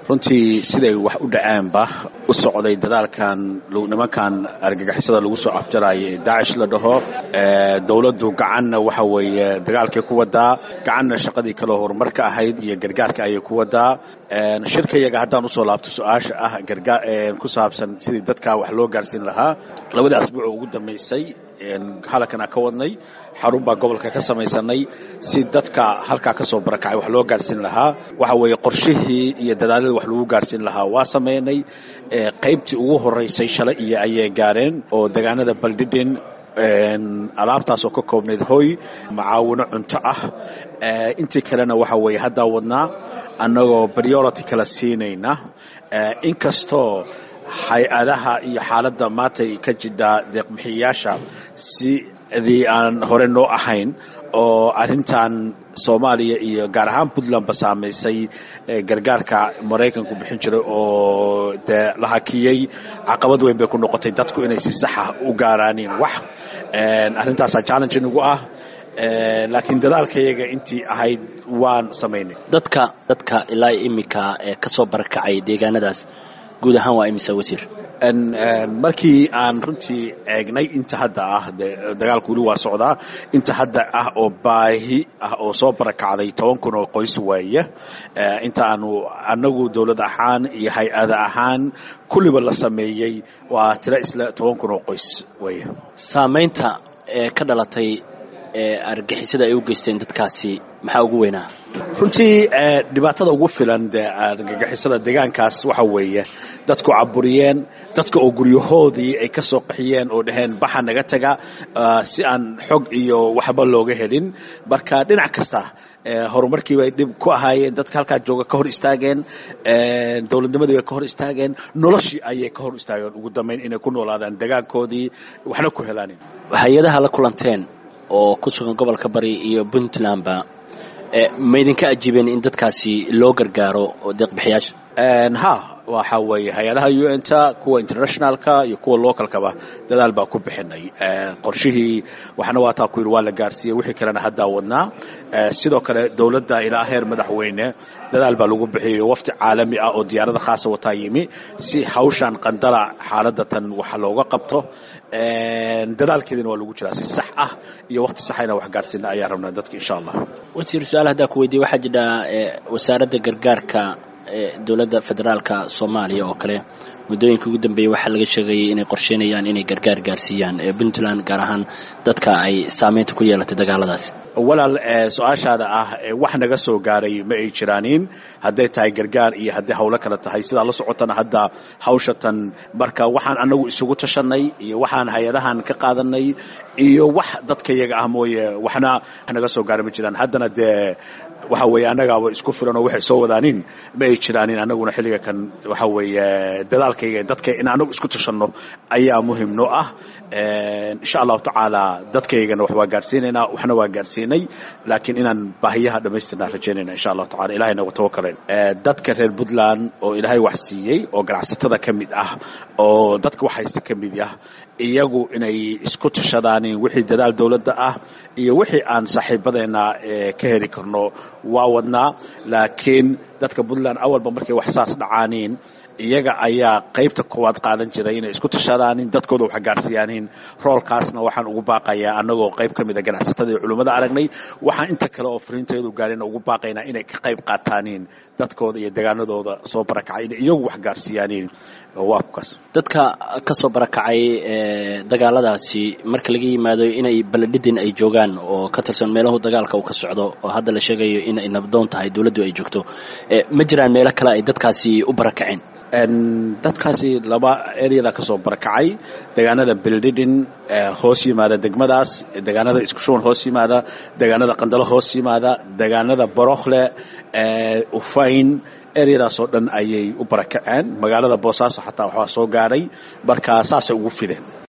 runtii siday wax u dhacaanba u socday dadaalkan nimankan argagixisada lagu soo afjaraayo ee daacish la dhaho dowladdu gacanna waxa weeye dagaalkay ku wadaa gacanna shaqadii kaloo horumarka ahayd iyo gargaarka ayay ku wadaa shirkayaga haddaan usoo laabto su-aasha ah ku saabsan sidii dadka wax loo gaarsiin lahaa labadii asbuuc oo ugu dambaysay halakana ka wadnay xarun baa gobolka ka samaysanay si dadka halkaa ka soo barakacay wax loo gaarsiin lahaa waxa weeye qorshihii iyo dadaaladii wax lagu gaarsiin lahaa waa samaynay qaybtii ugu horeysay shalay iyo ayay gaareen oo degaanada baldhidhin alaabtaas oo ka koobnayd hoy macaawino cunto ah intii kalena waxa weeye haddaa wadnaa annagoo priority kala siinayna inkastoo hay-adaha iyo xaaladda maantay ka jidhaa deeqbixiyayaasha sidii aan hore noo ahayn oo arrintan soomaaliya iyo gaar ahaan puntlandba saamaysay gargaarka maraykanku bixin jiray oo dee la hakiyey caqabad weyn bay ku noqotay dadku inay si saxa u gaaraaniin wax arrintaasaa challenge nagu ah laakiin dadaalkayaga intii ahayd waan samaynay dadka dadka ilaa iminka ee ka soo barakacay deegaanadaas guud ahaan waa imisa wasiir markii aan runtii eegnay inta hadda ah dagaalku weli waa socdaa inta hadda ah oo baahi ah oo soo barakacday toban kun oo qoys weeye inta aanu annagu dowlad ahaan iyo hay-ada ahaan kulliba la sameeyey waa tiro isla toban kun oo qoys weeye saamaynta ee ka dhalatay argixisada ay u geysteen dadkaasi maxaa ugu weynaa runtii dhibaatada ugu filan dee argagixisada deegaankaas waxa weeye dadku caburiyeen dadka oo guryahoodii ay ka soo qaxiyeen oo dhaheen baxa naga taga si aan xog iyo waxba looga helin marka dhinac kasta horumarkii bay dhib ku ahaayeen dadka halkaa jooga ka hor istaageen dowladnimadii bay ka hor istaageen noloshii ayay ka hor istaageen ugu dambayn inay ku noolaadaan degaankoodii waxna ku helaan hay-adaha la kulanteen oo ku sugan gobolka bari iyo puntlandba ma idinka ajiibeen in dadkaasi loo gargaaro oo deeqbixiyaasha ha waxa weeye hay-adaha u n ta kuwa internationalka iyo kuwa localkaba dadaal baa ku bixinay qorshihii waxna waa taa ku yidhi waa la gaarsiiyey wixii kalena haddaa wadnaa sidoo kale dowladda ilaa heer madaxweyne dadaal baa lagu bixiyey wafti caalami ah oo diyaarada khaasa wataa yimi si hawshan qandala xaaladda tan waxa looga qabto dadaalkeedina waa lagu jiraa si sax ah iyo waqti saxayna wax gaarsiina ayaa rabnaa dadka insha allah wasiir su-aal haddaa ku weydiye waxaa jidha wasaaradda gargaarka dowladda federaalka soomaaliya oo kale muddooyinka ugu dambeeyey waxaa laga sheegayay inay qorsheynayaan inay gargaar gaarsiiyaan puntland gaar ahaan dadka ay saameynta ku yeelatay dagaaladaasi walaal su-aashaada ah wax naga soo gaaray ma ay jiraanin hadday tahay gargaar iyo hadday hawlo kale tahay sidaa la socotana hadda hawshatan marka waxaan anagu isugu tashanay iyo waxaan hay-adahan ka qaadanay iyo wax dadka iyaga ah mooye waxna wax naga soo gaaray ma jiraan haddana dee waxa weeye annagaaba isku filan oo waxay soo wadaanin ma ay jiraanin annaguna xilliga kan waxa weeye dadaalkayga dadka in anagu isku tashanno ayaa muhim noo ah insha allahu tacaala dadkaygana wax waa gaarsiinaynaa waxna waa gaarsiinay laakiin inaan baahiyaha dhammaystirnaa rajaynayna insha allahu tacala ilahay nagu tawakalen dadka reer puntland oo ilaahay wax siiyey oo ganacsatada ka mid ah oo dadka wax haysta ka mid ah iyagu inay isku tashadaanin wixii dadaal dowladda ah iyo wixii aan saaxiibadeena ka heli karno waa wadnaa laakiin dadka puntland awalba markay wax saas dhacaaniin iyaga ayaa qaybta koowaad qaadan jiray inay isku tashadaanin dadkooda wax gaarsiiyaanin roolkaasna waxaan ugu baaqayaa annagoo qayb ka mida ganacsatada iyo culimmada aragnay waxaan inta kale oo fariinteedu gaarina ugu baaqaynaa inay ka qayb qaataanin dadkooda iyo degaanadooda soo barakacay inay iyagu wax gaarsiiyaanin waa kukaas dadka ka soo barakacay dagaaladaasi marka laga yimaado inay baledhidin ay joogaan oo ka tirsan meelahu dagaalka uu ka socdo oo hadda la sheegayo inay nabdoon tahay dowladdu ay joogto ma jiraan meelo kale ay dadkaasi u barakaceen dadkaasi laba eryada ka soo barakacay degaanada beldhidhin hoos yimaada degmadaas degaanada iskushuban hoos yimaada degaanada qandalo hoos yimaada degaanada borokhle ufayn eryadaasoo dhan ayay u barakaceen magaalada boosaaso xataa waxbaa soo gaadhay marka saasay ugu fideen